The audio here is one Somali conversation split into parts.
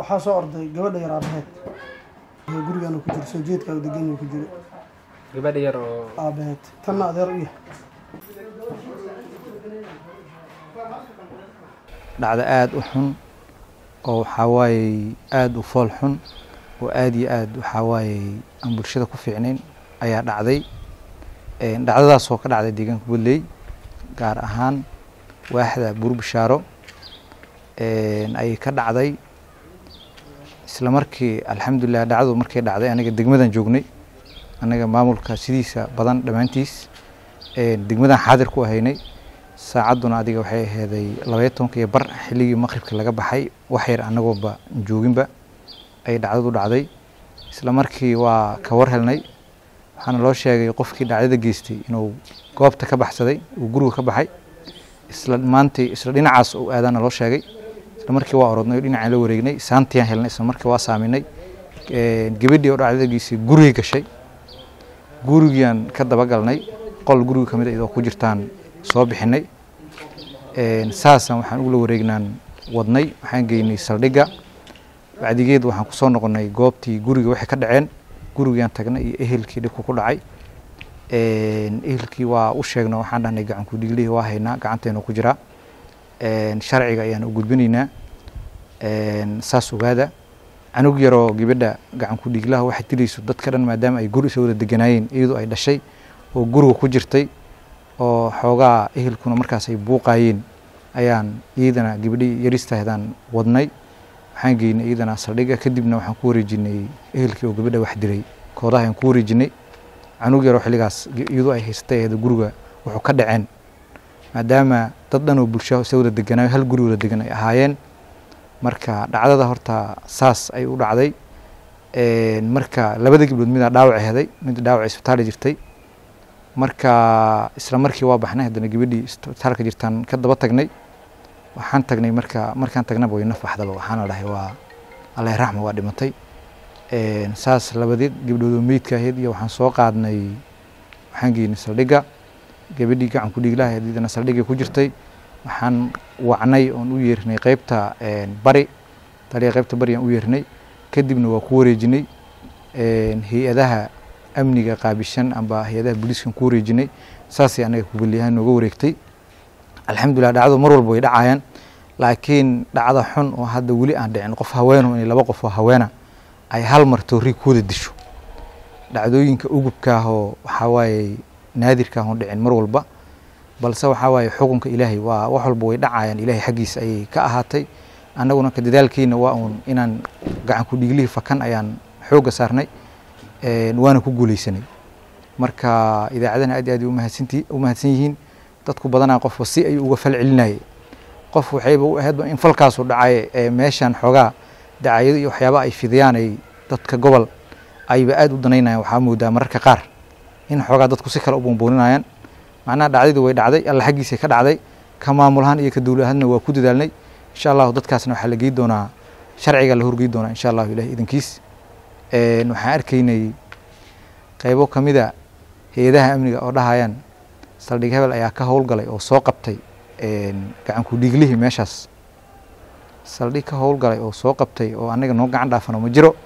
waxaa soo orday gabadha yar aabaheed gurigan ku jiro soo jeedka degan ku jiro gabadha yar oo aabaheed tanna adeer u yahay dhacdo aada u xun oo waxaa waaye aada u fool xun oo aada iyo aada waxaa waaye aan bulshada ku fiicnayn ayaa dhacday dhacdadaas oo ka dhacday deegaanka bulley gaar ahaan waaxda buurbishaaro ayay ka dhacday isla markii alxamdulilah dhacdadu markay dhacday aniga degmadan joognay anaga maamulka sidiisa badan dhammaantiis degmadan xaadir ku ahaynay saacadduna adiga waxay aheeday labaya tobanka iyo bar xilligii maqribka laga baxay wax yar anagooba jooginba ayay dhacdadu dhacday isla markii waa ka war helnay waxaana loo sheegay qofkii dhacdada geystay inuu goobta ka baxsaday uu guriga ka baxay isla maantii isla dhinacaas uu aadaana loo sheegay isla markii waa orodnay oo dhinacaan la wareegnay saantiyaan helnay isla markii waa saaminay gabadhii oo dhacdada geystay gurigay gashay gurigiaan ka dabagalnay qol guriga kamid a iyadoo ku jirtaan soo bixinay saasaan waxaan ugula wareegnaan wadnay waxaan geynay saldhigga bacdigeed waxaan kusoo noqonay goobtii guriga waxay ka dhaceen gurigaan tagnay iyo ehelkii dhibku ku dhacay ehelkii waa u sheegno waxaan dhahnay gacanku dhiglihii waa haynaa gacanteenu ku jiraa sharciga ayaan u gudbinaynaa saas ogaada canug yaroo gabadha gacanku dhiglaha waxay tirayso dadka dhan maadaama ay guri isa wada deganaayeen iyadoo ay dhashay oo guriga ku jirtay oo xoogaa ehelkuna markaas ay buuqaayeen ayaan iyadana gabadhii yaristahdaan wadnay waxaan geynay iyadana saldhigga kadibna waxaan ku wareejinay ehelkii oo gabadha wax diray koodaha ayaan ku wareejinay canug yaroo xilligaas iyadoo ay haysatay aheed guriga wuxuu ka dhaceen maadaama dad dhan oo bulsha isa wada deganaayo hal guri wada degan ay ahaayeen marka dhacdada horta saas ay u dhacday marka labada gabdhood midaa dhaawac heday mid dhaawac isbitaali jirtay marka isla markii waa baxnay haddana gabadhii isbitaalka jirtaan ka daba tagnay waxaan tagnay marka markaan tagnaba way nafaxdaba waxaana dhahay waa allah raxma waa dhimatay saas labadii gabdhoodoo meydka ahayd iyo waxaan soo qaadnay waxaan geynay saldhigga gabadhii gacanku dhiiglaha ahayd iyadana saldhiggay ku jirtay waxaan wacnay oon u yeernay qeybta bari taliya qeybta bari aan u yeernay kadibna waa ku wareejinay hay-adaha amniga qaabishan amba hay-adaha booliiskan ku wareejinay saasay anaga kubalyahaan nooga wareegtay alxamdulilah dhacdadu mar walba way dhacayaan laakiin dhacda xun oo hadda weli aan dhicin qof haweeno inay laba qof oo haweena ay hal mar toori ku wada disho dhacdooyinka ugubkaahoo waxaa waaye naadirkaahon dhicin mar walba balse waxaa waaye xukunka ilaahay waa wax walba way dhacayaan ilaahay xaggiisa ayay ka ahaatay annaguna ka dadaalkeyna waa uun inaan gacanku dhiiglihii fakan ayaan xoogga saarnay waana ku guuleysanay marka idaacadana aad aad umahadsanti u mahadsan yihiin dadku badanaa qofba si ayuu uga fal celinayay qof waxayba u ahaydba in falkaasu dhacay ee meeshan xoogaa dacayado iyo waxyaaba ay fidiyaan ay dadka gobol ayba aad u danaynayaan waxaa moodaa mararka qaar in xoogaa dadku si kale u buunbuuninayaan macnaha dhacdadii way dhacday alla xaggiisay ka dhacday ka maamulahaan iyo ka dowladahaadna waa ku dadaalnay insha allahu dadkaasna waxaa la gey doonaa sharciga la horgey doonaa insha allahu ilahi idankiis waxaan arkaynay qaybo ka mida hay-adaha amniga oo dhahayaan saldhig hebel ayaa ka howlgalay oo soo qabtay gacanku dhiiglihii meeshaas saldhig ka howlgalay oo soo qabtay oo anaga noo gacan dhaafano ma jiro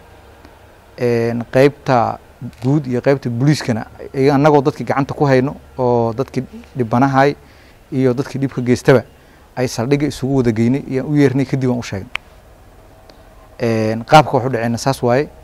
qeybta guud iyo qeybta booliiskana annagoo dadkii gacanta ku hayno oo dadkii dhibanahay iyo dadkii dhibka geystaba ay saldhigga isugu wada geynay iyaan u yeernay kadib aan u sheegnay qaabka waxu dhaceyna saas waaye